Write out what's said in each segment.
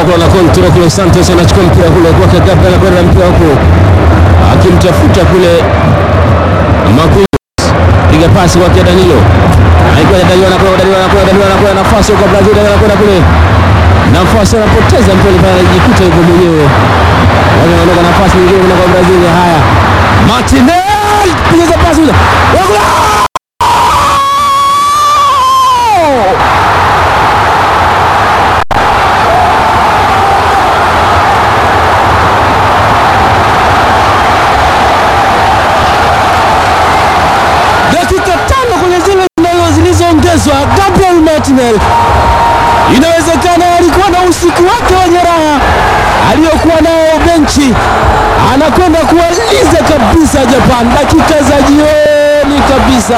kule na kontrol kule. Santos anachukua mpira kule kwake Gabriel, anakwenda mpira huko akimtafuta kule Marquinhos, piga pasi kwake Danilo, aikwenda Danilo, anakwenda Danilo, anakwenda Danilo, anakwenda nafasi kwa Brazil, anakwenda kule nafasi, anapoteza mpira pale, anajikuta yuko mwenyewe, wanaondoka nafasi nyingine kwa Brazil. Haya, Martinez piga pasi ile dakika tano kwenye zile zinazo zilizoongezwa. Gabriel Martinez inawezekana alikuwa na usiku wake wenye raha aliyokuwa nao benchi, anakwenda kuwaliza kabisa Japan dakika za jioni kabisa.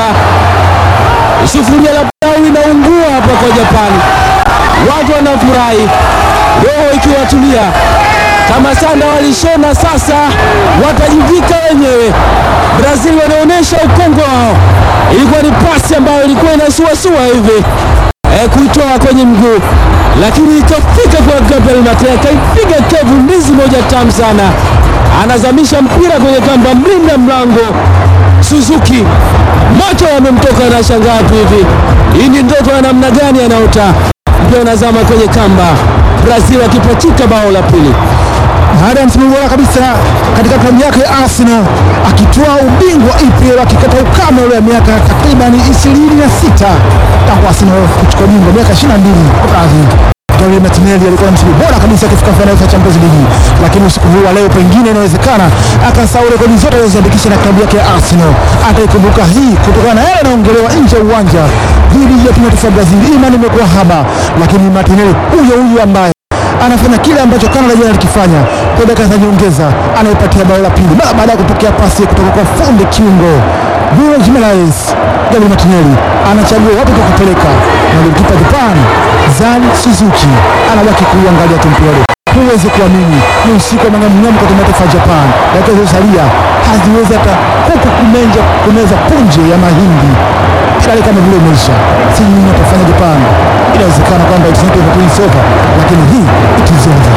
Sufuria la pilau inaungua hapa kwa Japan, watu wanafurahi, roho ikiwatulia kama sanda walishona, sasa watajivika wenyewe. Brazil wanaonyesha ukongo wao. Ilikuwa ni pasi ambayo ilikuwa inasuasua hivi e, kuitoa kwenye mguu, lakini ikafika kwa Gabriel Martinez, akaipiga kevu ndizi moja tamu sana, anazamisha mpira kwenye kamba. Mlinda mlango Suzuki macho yamemtoka, anashangaa tu hivi, hii ni ndoto ya namna gani anaota? Mpira unazama kwenye kamba, Brazil akipachika bao la pili baada ya msimu bora kabisa katika klabu yake ya Arsenal akitoa ubingwa EPL akikata ukame ule wa miaka takriban 26 tangu Arsenal kuchukua ubingwa miaka 22 Brazil. Gabriel Martinelli alikuwa na msimu bora kabisa akifika fainali za Champions League, lakini usiku huu wa leo pengine inawezekana akasahau rekodi zote alizoziandikisha na klabu yake ya Arsenal. Ataikumbuka hii kutokana na yale yanaongelewa nje ya uwanja dhidi ya timu ya taifa ya Brazil. Imani imekuwa haba, lakini Martinelli huyo huyo ambaye anafanya kile ambacho Canada jana alikifanya kwa dakika za nyongeza, anaipatia bao la pili mara baada ya kupokea pasi kutoka kwa fundi kiungo Bruno Gimenez. Gabriel Martinelli anachagua wapi pa kupeleka, na golikipa Japan Zan Suzuki anabaki kuangalia tu mpira ule. Huwezi kuamini, ni usiku wa mang'amng'amu kwa timu ya taifa ya Japan. Dakika zilizosalia haziwezi hata kuku kumenja kumeza punje ya mahindi tayari kama vile imeisha. Si nini atafanya Japan. Inawezekana kwamba it's not over, it's over, lakini hii it is over.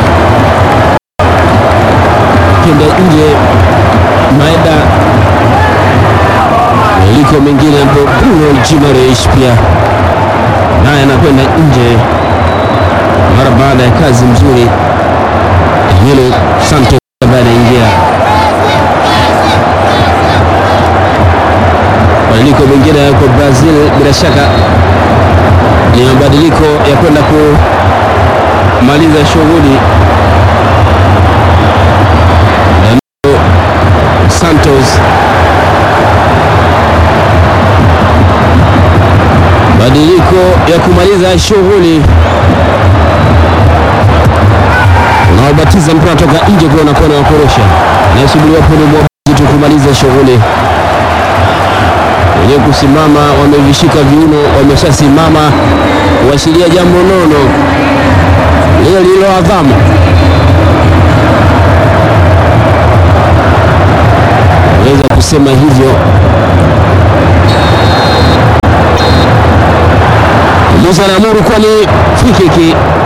kenda nje Maeda liko mengine hapo. Bruno Gimareish pia naye anakwenda nje mara baada ya kazi mzuri hilo. Santos ambaye anaingia mabadiliko mengine yako Brazil, bila shaka ni mabadiliko ya kwenda kumaliza shughuli. Danilo Santos badiliko ya kumaliza shughuli, unaobatiza mpira toka nje kwa unakuwa na wakorosha, anayesubiriwa hapo ni mwamuzi tu kumaliza shughuli wenyewe kusimama, wamevishika viuno, wameshasimama kuashiria jambo nono lile lililoadhamu. Naweza kusema hivyo. Musa anaamuru kuwa ni free kick